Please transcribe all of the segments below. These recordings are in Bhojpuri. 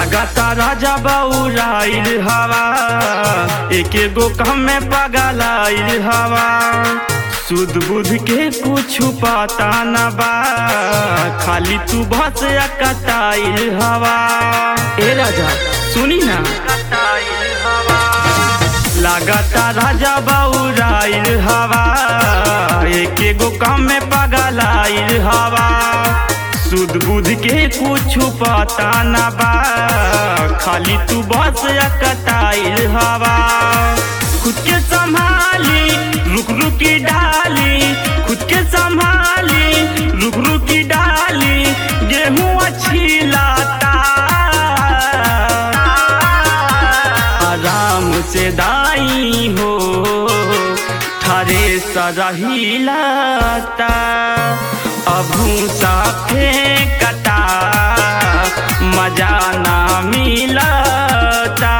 लगातार राजा बउराइल हवा एक गो कम में पगलाइल हवा सुध बुध के कुछ पता न बा खाली तू बस कटाइल हवा ए राजा सुनी ना कटाइल हवा लगातार राजा बउराइल हवा एक गो कम में पगलाइल हवा सुध बुध के कुछ पता न बा खाली तू बस कटाइल हवा खुद के संभाली रुक रुक की डाली खुद के संभाली रुक रुक की डाली गेहूं अच्छी लाता आराम से दाई हो थारे सरही लाता अभू सा फेंकता मजा ना मिलता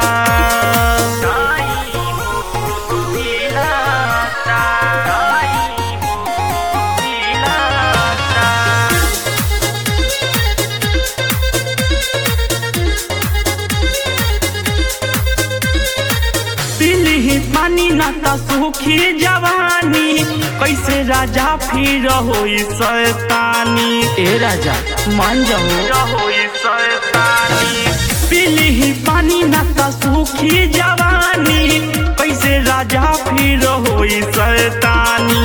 पीली पानी ना ता सुखी जवानी कैसे राजा फिर हो शैतानी ए राजा मान जाओ हो शैतानी पीली पानी ना ता सुखी जवानी कैसे राजा फिर हो शैतानी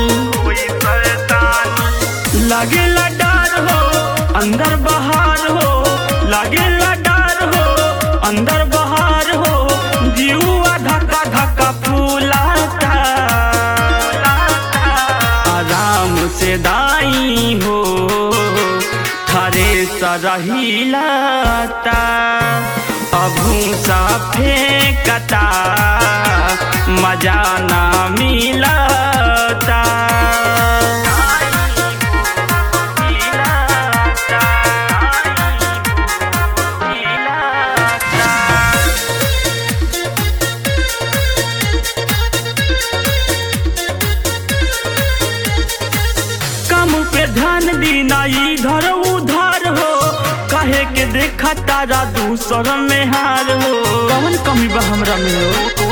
लगे डर हो अंदर बाहर हो लगे डर हो अंदर बाहर हो जीवा धक्का धक्का फूलाता आराम से दाई हो थारे सरही लाता अभू सा फेंकता मजा ना मिलता कम पे ध्यान दीना इधर उधर हो कहे के देखा तारा दूसर में हार हो कौन कमी बा हमरा में हो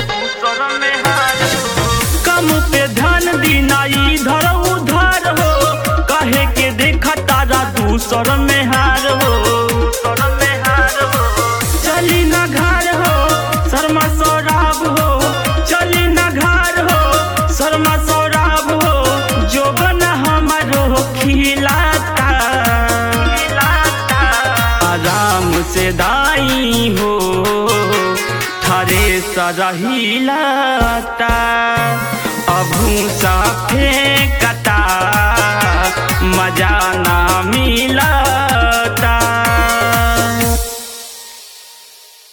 कम पे ध्यान दीना इधर उधर हो कहे के देखा तारा दूसर में हार हो चली ना घर हो शर्मा सौराब हो चली ना घर हो शर्मा सौराब हो जो बना हमारो खिलाता आराम से दाई हो थारे सरही लाता अभू सा फेंकता मजा ना मिलता